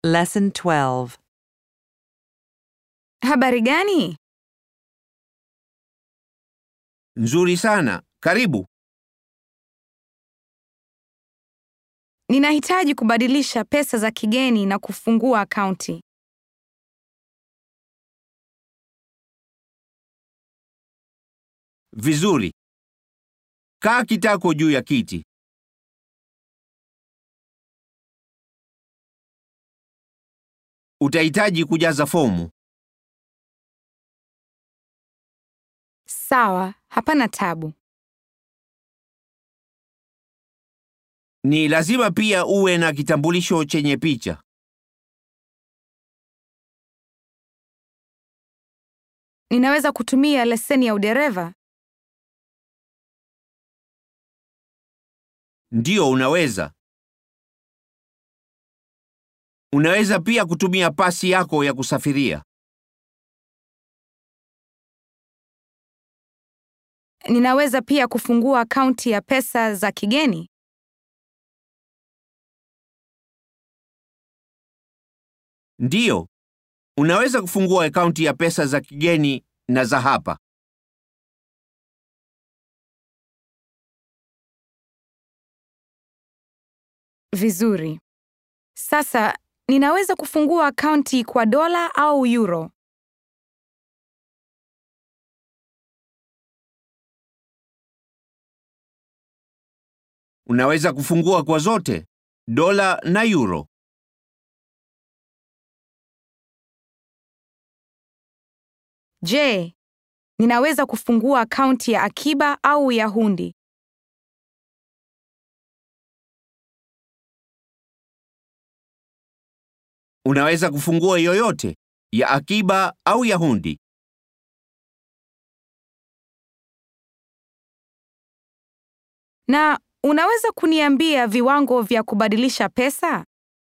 Lesson 12. Habari gani? Nzuri sana. Karibu. Ninahitaji kubadilisha pesa za kigeni na kufungua akaunti. Vizuri. Kaa kitako juu ya kiti. Utahitaji kujaza fomu. Sawa, hapana tabu. Ni lazima pia uwe na kitambulisho chenye picha. Ninaweza kutumia leseni ya udereva? Ndiyo, unaweza. Unaweza pia kutumia pasi yako ya kusafiria. Ninaweza pia kufungua akaunti ya pesa za kigeni? Ndiyo, unaweza kufungua akaunti ya pesa za kigeni na za hapa. Vizuri. Sasa ninaweza kufungua akaunti kwa dola au euro? Unaweza kufungua kwa zote, dola na euro. Je, ninaweza kufungua akaunti ya akiba au ya hundi? Unaweza kufungua yoyote, ya akiba au ya hundi. Na unaweza kuniambia viwango vya kubadilisha pesa?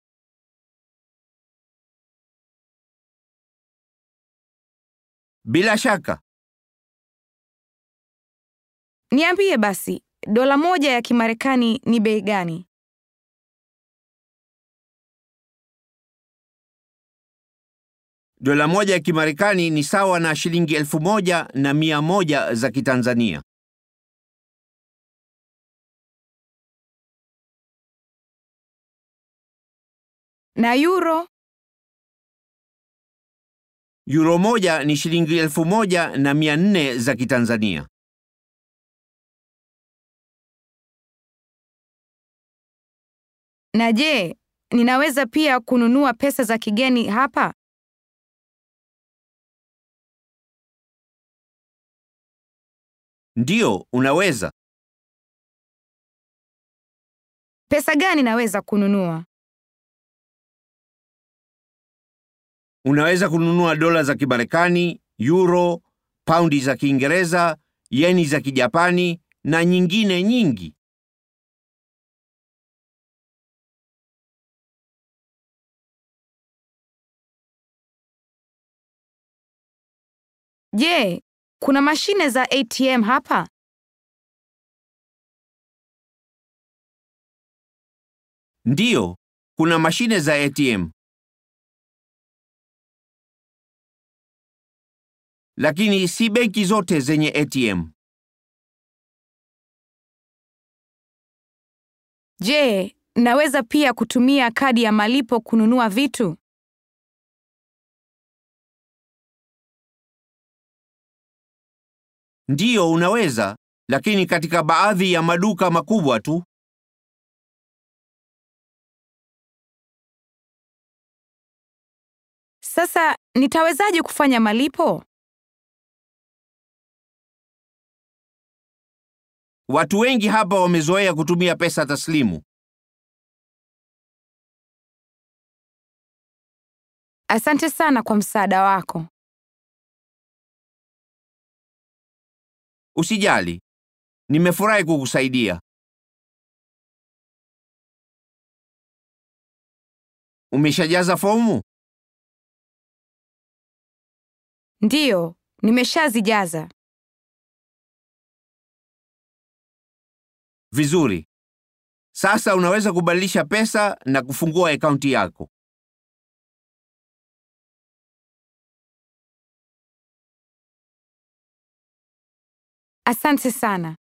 Bila shaka, Niambie basi, dola moja ya Kimarekani ni bei gani? dola moja ya Kimarekani ni sawa na shilingi elfu moja na mia moja za Kitanzania. Na euro? Euro moja ni shilingi elfu moja na mia nne za Kitanzania. Na je, ninaweza pia kununua pesa za kigeni hapa? Ndiyo, unaweza. Pesa gani naweza kununua? Unaweza kununua dola za Kimarekani, euro, paundi za Kiingereza, yeni za Kijapani na nyingine nyingi. Je, kuna mashine za ATM hapa? Ndiyo, kuna mashine za ATM. Lakini si benki zote zenye ATM. Je, naweza pia kutumia kadi ya malipo kununua vitu? Ndiyo, unaweza, lakini katika baadhi ya maduka makubwa tu. Sasa nitawezaje kufanya malipo? Watu wengi hapa wamezoea kutumia pesa taslimu. Asante sana kwa msaada wako. Usijali, nimefurahi kukusaidia. Umeshajaza fomu? Ndiyo, nimeshazijaza. Vizuri. Sasa unaweza kubadilisha pesa na kufungua akaunti yako. Asante sana.